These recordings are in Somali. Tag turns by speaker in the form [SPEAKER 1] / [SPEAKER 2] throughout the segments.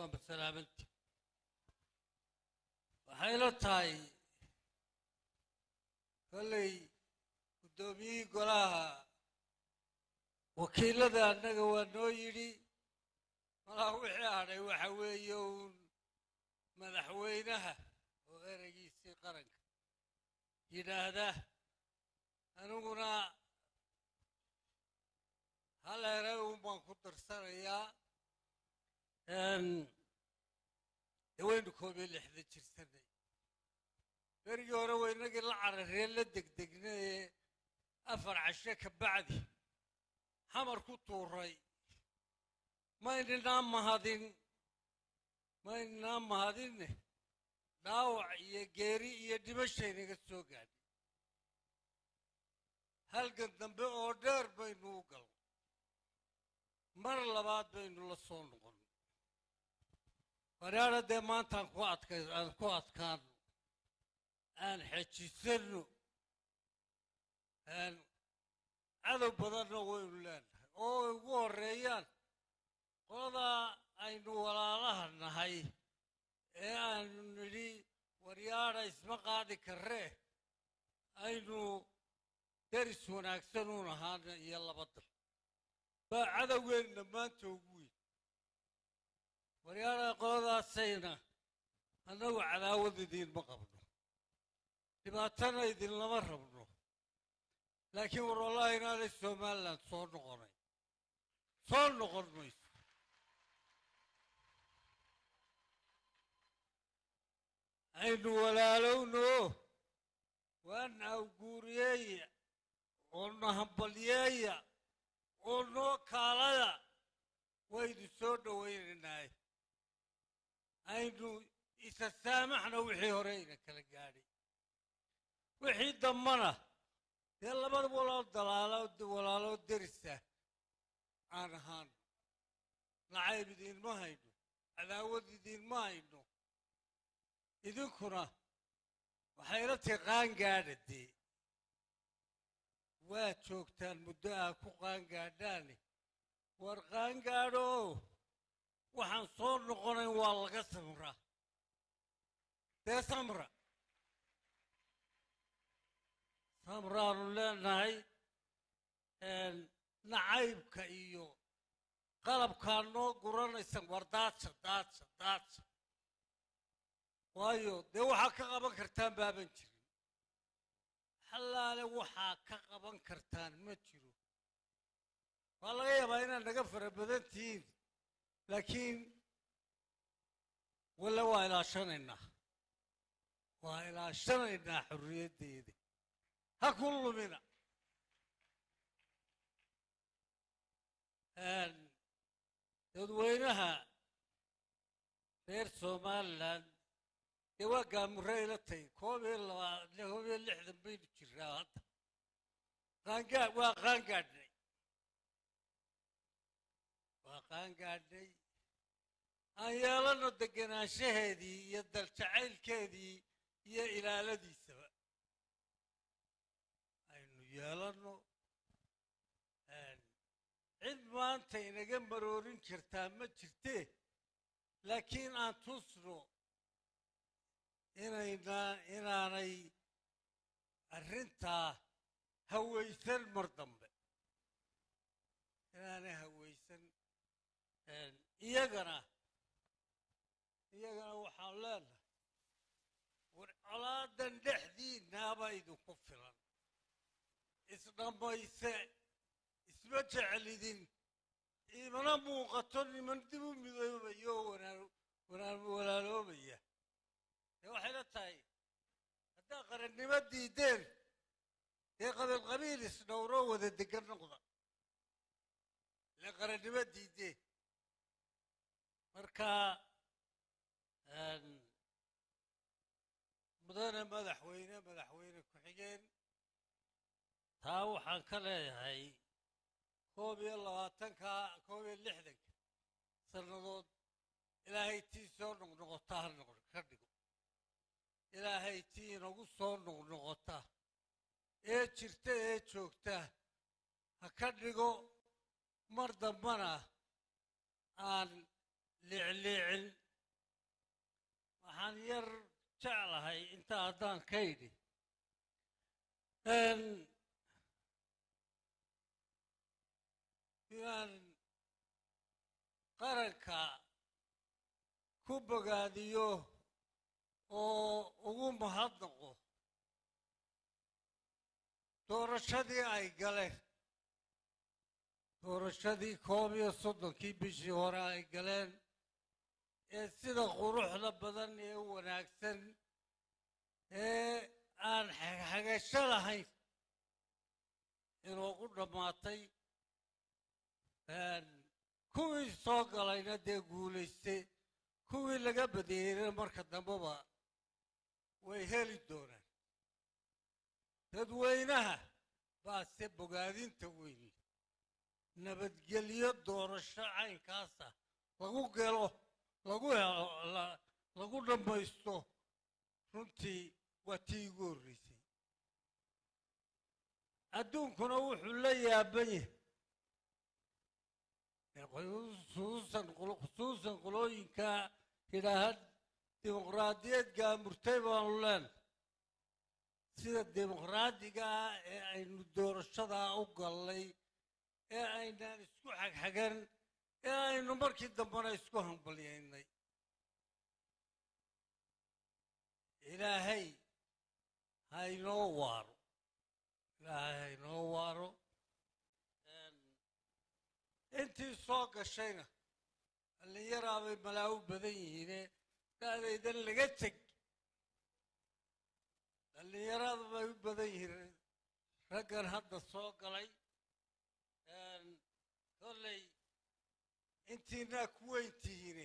[SPEAKER 1] waa masalaamanti waxayla tahay kolley guddoomiyihii golaha wakiilada annaga waa noo yidhi malaha wixii hadhay waxa weeye uun madaxweynaha oo ereygiisii qaranka yidhaahda aniguna hal erey uun baan ku darsanayaa dee waynu koob iyo lixdan jirsanay berigii hore waynagii la cararee la degdegnay ee afar cashe ka bacdi xamar ku tuuray maynanaa mahadin maynanaa mahadinne dhaawac iyo geeri iyo dhimashaynaga soo gaadhay halgan dambe oo dheer baynu u galnay mar labaad baynu la soo noqon waraara dee maantaan ku adkay aan ku adkaano aan xejisanno aan cadow badanna waynu leenahay oo ay ugu horreeyaan qoladaa aynu walaalaha nahay ee aanu nidhi waryaadha isma qaadi karree aynu deris wanaagsan u nahaana iyo laba dal baa cadowgeenna maanta ugu weyn waryaadha qoladaasayna annagu cadaawad idiinma qabno dhibaatana idinlama rabno laakiin war wallahi inaanay somalilan soo noqonay soo noqon mayso aynu walaalowno waana awguuriyeeya oo na hambalyeeya oo noo kaalaya waynu soo dhowaynaynaaye aynu isa saamaxna wixii hore ayna kala gaadhay wixii dambana dee labada walaal dalaalo walaaloo derisa aan ahaan nacayb idiinma hayno cadaawad idiinma hayno idinkuna waxayla tii qaangaadha dee waa joogtaan muddo aa ku qaangaadhaane war qaangaadho waxaan soo noqonayn waa laga samraa dee samra samraanu leenahay nacaybka iyo qalabkaa noo guranaysan war daadsha daadsha daadsha waayo dee waxaa ka qaban kartaan baaban jirin xallaale waxaa ka qaban kartaan ma jiro waa laga yaabaa inaad naga fara badan tihiin laakiin walla waa ilaashanaynaa waa ilaashanaynaa xorriyaddeeda ha ku lumina dadweynaha reer somalilan dee waa gaamurre ila tay koob iyo labaa koob iyo lixdan baynu jiraa hadda qaangaad waa qaangaadhnay waa qaangaadhnay aan yeelanno degenaanshaheedii iyo daljacaylkeedii iyo ilaaladiisaba aynu yeelanno cid maanta inaga maroorin kartaa ma jirtee laakiin aan tusno inaynaa inaanay arrintaa hawaysan mar dambe inaanay hawaysan iyagana iyagana waxaan leenahay war colaadan dhexdiinnaaba idinku filan isdhammayse isma jecelidin imana muuqato niman dib u midoobaya oo walaaloobaya dee waxayla tahay haddaa qarannimo diideen dee qabiil qabiil isdhowroo wada degan noqda ile qarannimo diideen marka mudane madaxweyne madaxweyne ku-xigeen taa waxaan ka leeyahay koob iyo labaatanka koob iyo lixdanka sannadood ilaahay tii soo noqnoqota ha noq ka dhigo ilaahay tii inagu soo noqnoqota ee jirta ee joogta ha ka dhigo mar dambana aan liicliicin tahay intaa haddaan ka idhi inaan qaranka ku bogaadiyo oo ugu mahadnaqo doorashadii ay galeen doorashadii koob iyo soddonkii bishii hore ay galeen ee sida quruxda badan ee wanaagsan ee aan xagasho lahayn inoogu dhammaatay kuwii soo galayna dee guulaystay kuwii laga badeeyeyna marka dambeba way heli doonaan dadweynaha baase bogaadinta weyni nabadgelyo doorasho caynkaasa lagu gelo lagu helo lagu dhammaysto runtii waa tii igu horreysay adduunkuna wuxuu la yaaban yahay khusuusan qolooyinka yidhaaha dimuqraadiyad gaamurtay baanu leenahay sida dimuqraadiga ah ee aynu doorashadaa u gallay ee aynaan isku xagxagan ee aynu markii dambena isku hambalyaynay ilaahay ha inoo waaro ilaahay ha inoo waaro intii soo gashayna dhallinyaraabay malaa u badan yihiine da'daydan laga teg dhallinyarada bay u badan yihiin raggan hadda soo galay kolley intiinaa ku weyn tihiine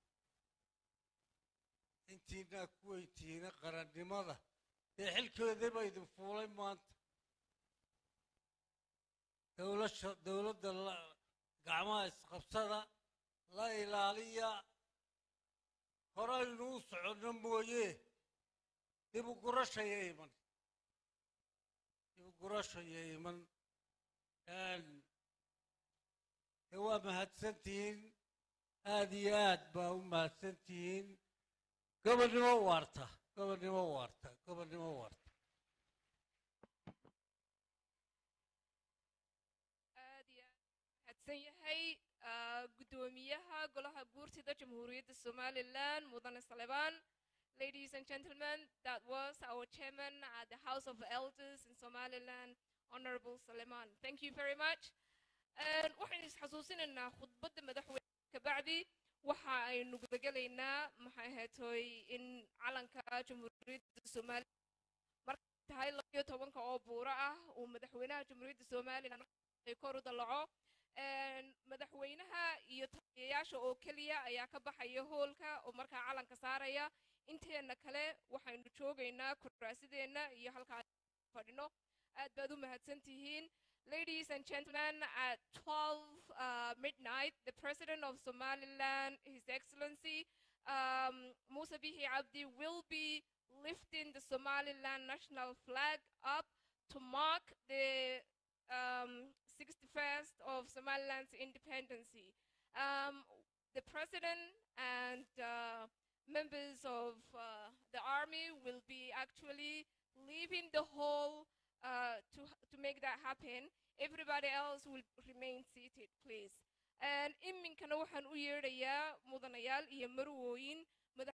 [SPEAKER 1] intiinaa ku weyn tihiine qarannimada dee xilkeedaba idin fuulay maanta dowlasha dowladda gacmaha isqabsada la ilaaliya horaynu u soconno mooye dibu gurashaya iman dibu gurashaya iman de waa mahadsan tihiin aad iyo aad baa u mahadsan tihiin gobonnimo waarta gobonnimo waarta gobonnimo waarta
[SPEAKER 2] aad iyo aad mahadsan yahay guddoomiyaha golaha guurtida jamhuuriyadda somalilan mudane salebaan ladies and gentlemen that was our chairman at the house of elders in somaliland honorable saleman thank you very much waxaynu isxasuusinaynaa khudbadda madaxweyne kabacdi waxa aynu gudagelaynaa maxay ahaatoy in calanka jamhuuriyadda somalilan markay tahay labayo tobanka oo buuro ah uu madaxweynaha jamhuuriyadda somalilan kor u dalaco madaxweynaha iyo taliyayaasha oo keliya ayaa ka baxaya hoolka oo markaa calanka saaraya inteena kale waxaynu joogaynaa kuraasideenna iyo halkaa fadhino aad baad u mahadsan tihiin Ladies and gentlemen, at 12 uh, midnight, the President of Somaliland, His Excellency um, Musa Bihi Abdi, will be lifting the Somaliland national flag up to mark the um, 61st of Somaliland's independence. Um, the President and uh, members of uh, the army will be actually leaving the hall uh, to, to make that happen. Everybody else will remain seated, please. And iminkana waxaan u yeedhayaa mudanayaal iyo marwooyin